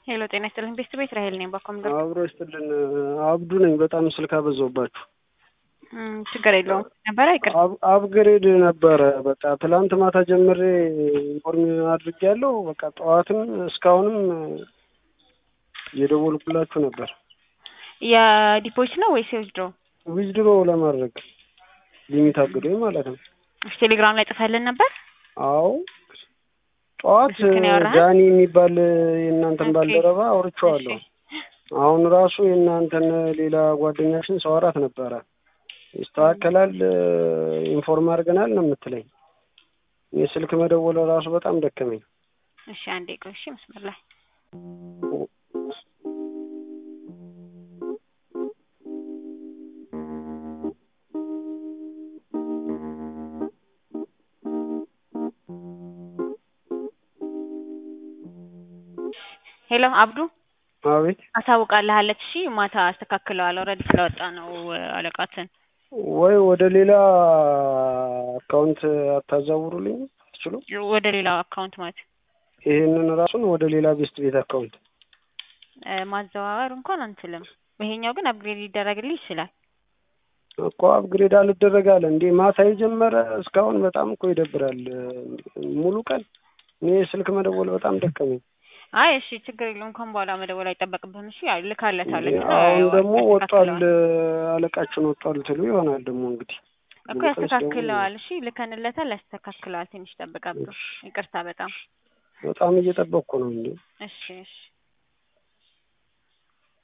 ሄሎ ጤና ይስጥልኝ ቤስት ቤት ራሄል ነኝ ባኮም አብሮ ይስጥልን አብዱ ነኝ በጣም ስልክ አበዛውባችሁ ችግር የለውም ነበረ ይቅር አፕግሬድ ነበረ በቃ ትላንት ማታ ጀምሬ ኢንፎርም አድርጌያለሁ በቃ ጠዋትም እስካሁንም እየደወልኩላችሁ ነበር የዲፖዚት ነው ወይስ የውዝድሮ ዊዝድሮ ለማድረግ ሊሚት አግዶኝ ማለት ነው እሺ ቴሌግራም ላይ ጽፈልን ነበር አዎ ጠዋት በስልክ ነው ያወራኸው? ዳኒ የሚባል የእናንተን ኦኬ። ባልደረባ አውርቼዋለሁ አሁን ራሱ የእናንተን ሌላ ጓደኛችን ሰዋራት ነበረ ይስተካከላል ኢንፎርም አድርገናል ነው የምትለኝ እኔ ስልክ መደወል ራሱ በጣም ደከመኝ እሺ አንዴ ቆይ እሺ መስመር ላይ ሄሎ አብዱ አቤት አሳውቃለሃለች እሺ ማታ አስተካክለዋል ኦልሬዲ ስለወጣ ነው አለቃትን ወይ ወደ ሌላ አካውንት አታዛውሩልኝ ትችሉ ወደ ሌላ አካውንት ማለት ይሄንን ራሱን ወደ ሌላ ቤስት ቤት አካውንት እ ማዘዋወር እንኳን አንችልም ይሄኛው ግን አፕግሬድ ሊደረግልህ ይችላል እኮ አፕግሬድ አልደረግ አለ እንዴ ማታ የጀመረ እስካሁን በጣም እኮ ይደብራል ሙሉ ቀን እኔ ስልክ መደወል በጣም ደከመኝ አይ እሺ ችግር የለውም እንኳን በኋላ መደወል አይጠበቅብህም እሺ ያው ልካለታለች እና አሁን ያው ደግሞ ወጧል ያስተካክለዋል። አለቃችን ወጧል ትሉ ይሆናል ደግሞ እንግዲህ እኮ ያስተካክለዋል እሺ ልከንለታል ያስተካክለዋል ትንሽ ጠብቀብህ ይቅርታ በጣም በጣም እየጠበቅኩ ነው እንዴ እሺ እሺ